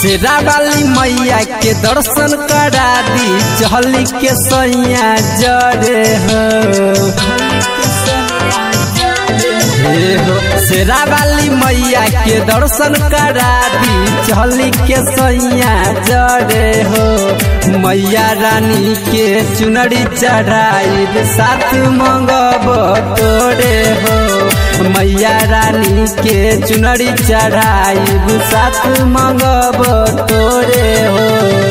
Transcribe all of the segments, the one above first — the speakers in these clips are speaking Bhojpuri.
शेरा वाली मैया के दर्शन करा दी चहली के सैया जरे हो हे हो शेरा वाली मैया के दर्शन करा दी चहली के सैया जरे हो मैया रानी के चुनरी चढ़ाई साथ मंगब तोरे हो मैया रानी के चुनरी चढ़ाई साथ मंगब तोरे हो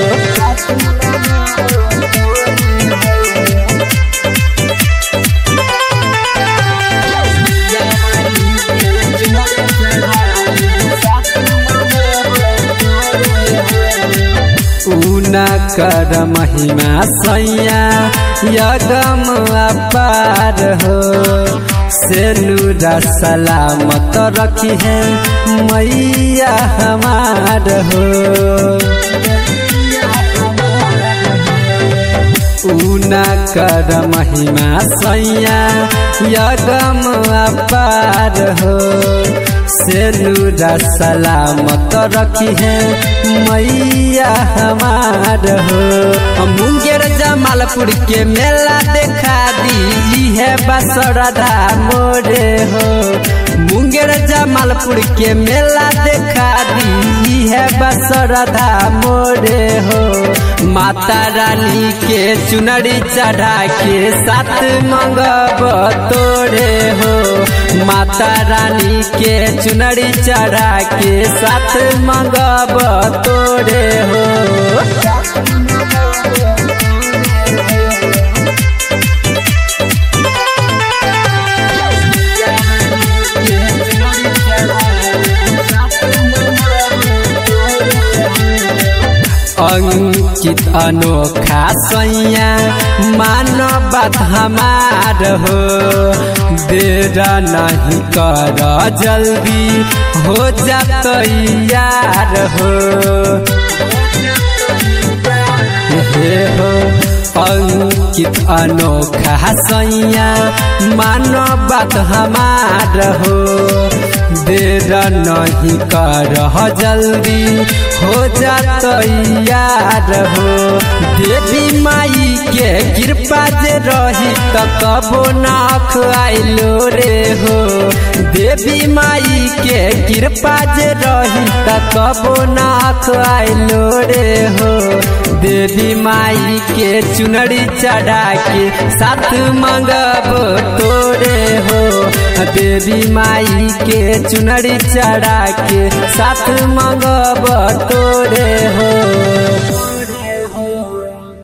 ऊना कर महिमा सैया यगम अपार हो से नूरा सलामत रखी है मैया हमार हो ऊना कर महिमा सैया यगम अपार हो से नूरा सलामत रखी है मैया हमार हो मुंगेर जमालपुर के मेला देखा दी है बसरधा मोरे हो मुंगेर जमालपुर के मेला देखा दी है बसरधा मोरे हो माता रानी के चुनरी चढ़ा के साथ मंगब तोरे हो माता रानी के चुनरी चढ़ा के साथ मंगब तोरे हो अंकित अनोखा सैया मानव हमार हो देर नहीं कर जल्दी हो जात यार हो हे हो अंकित अनोखा सैया मानव बात हमार हो देर नहीं कर जल्दी हो जात यार हो देवी माई के कृपा जे रही त कबो नाख आइलो रे हो देवी माई के कृपा जे रही त कबो नाख आइलो रे हो देवी माई के चुनरी चढ़ा के साथ मंगब तोरे हो देवी माई के चुनरी चढ़ा के साथ मंगब तोरे हो